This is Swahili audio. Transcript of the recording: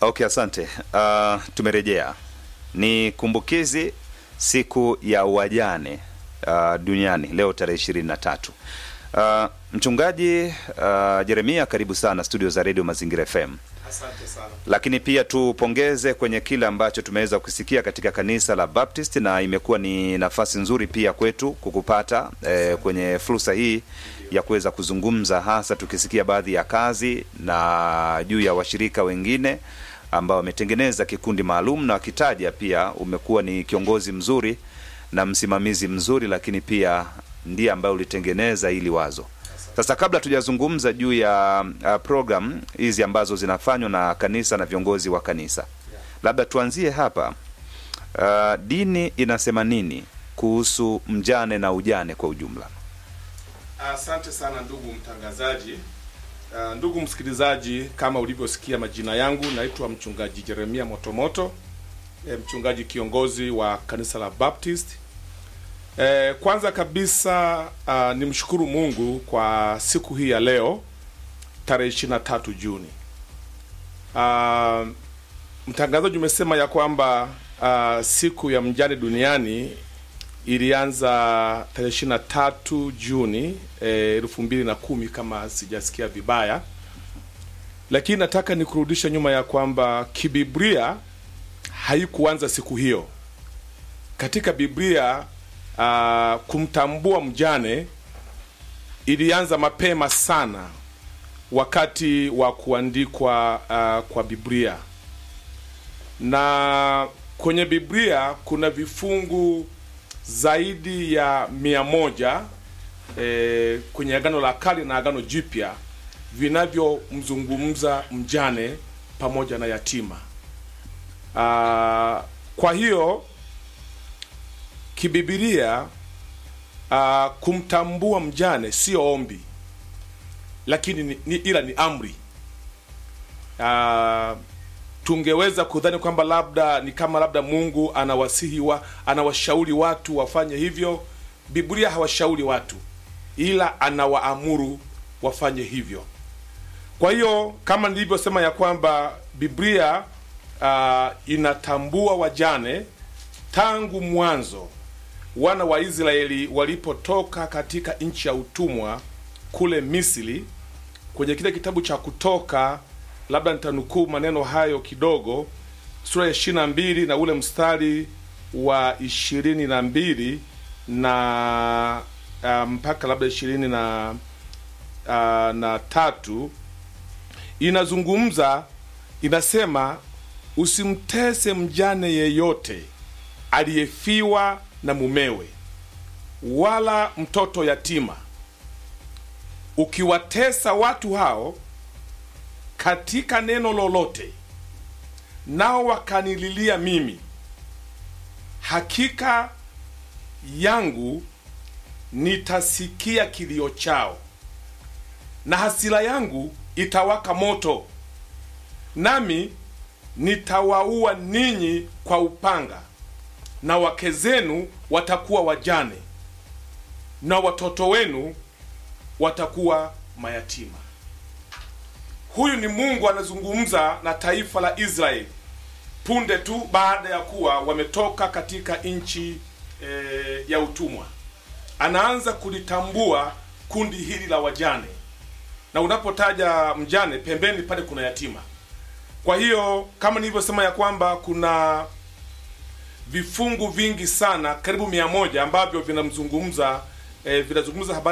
Okay, asante. Uh, tumerejea. Ni kumbukizi siku ya wajane uh, duniani leo tarehe ishirini na tatu. Uh, mchungaji uh, Jeremia, karibu sana studio za Radio Mazingira FM. Asante sana. Lakini pia tupongeze kwenye kile ambacho tumeweza kusikia katika kanisa la Baptist, na imekuwa ni nafasi nzuri pia kwetu kukupata eh, kwenye fursa hii ya kuweza kuzungumza, hasa tukisikia baadhi ya kazi na juu ya washirika wengine ambao wametengeneza kikundi maalum, na wakitaja pia umekuwa ni kiongozi mzuri na msimamizi mzuri, lakini pia ndiye ambaye ulitengeneza hili wazo. Sasa kabla tujazungumza juu ya uh, program hizi ambazo zinafanywa na kanisa na viongozi wa kanisa, labda tuanzie hapa. Uh, dini inasema nini kuhusu mjane na ujane kwa ujumla? Asante sana ndugu mtangazaji. Uh, ndugu msikilizaji, kama ulivyosikia majina yangu, naitwa mchungaji Jeremia Motomoto, e, mchungaji kiongozi wa kanisa la Baptist. E, kwanza kabisa uh, nimshukuru Mungu kwa siku hii ya leo tarehe 23 Juni. Uh, mtangazaji umesema ya kwamba uh, siku ya mjane duniani ilianza tarehe ishirini na tatu Juni elfu mbili na kumi kama sijasikia vibaya, lakini nataka nikurudisha nyuma ya kwamba kibiblia haikuanza siku hiyo. Katika Biblia uh, kumtambua mjane ilianza mapema sana wakati wa kuandikwa uh, kwa Biblia, na kwenye Biblia kuna vifungu zaidi ya mia moja e, kwenye Agano la Kale na Agano Jipya vinavyomzungumza mjane pamoja na yatima. Aa, kwa hiyo kibibilia aa, kumtambua mjane sio ombi, lakini ni, ni, ila ni amri. Aa, tungeweza kudhani kwamba labda ni kama labda Mungu anawasihi wa, anawashauri watu wafanye hivyo. Biblia hawashauri watu, ila anawaamuru wafanye hivyo. Kwa hiyo kama nilivyosema ya kwamba Biblia uh, inatambua wajane tangu mwanzo, wana wa Israeli walipotoka katika nchi ya utumwa kule Misri, kwenye kile kitabu cha Kutoka labda nitanukuu maneno hayo kidogo, sura ya ishirini na mbili na ule mstari wa ishirini na mbili na uh, mpaka labda ishirini na uh, na tatu inazungumza, inasema usimtese mjane yeyote aliyefiwa na mumewe, wala mtoto yatima. Ukiwatesa watu hao katika neno lolote, nao wakanililia mimi, hakika yangu nitasikia kilio chao, na hasira yangu itawaka moto, nami nitawaua ninyi kwa upanga, na wake zenu watakuwa wajane, na watoto wenu watakuwa mayatima. Huyu ni Mungu anazungumza na taifa la Israeli punde tu baada ya kuwa wametoka katika nchi e, ya utumwa. Anaanza kulitambua kundi hili la wajane, na unapotaja mjane pembeni pale kuna yatima. Kwa hiyo kama nilivyosema ya kwamba kuna vifungu vingi sana karibu mia moja ambavyo vinamzungumza e, vinazungumza habari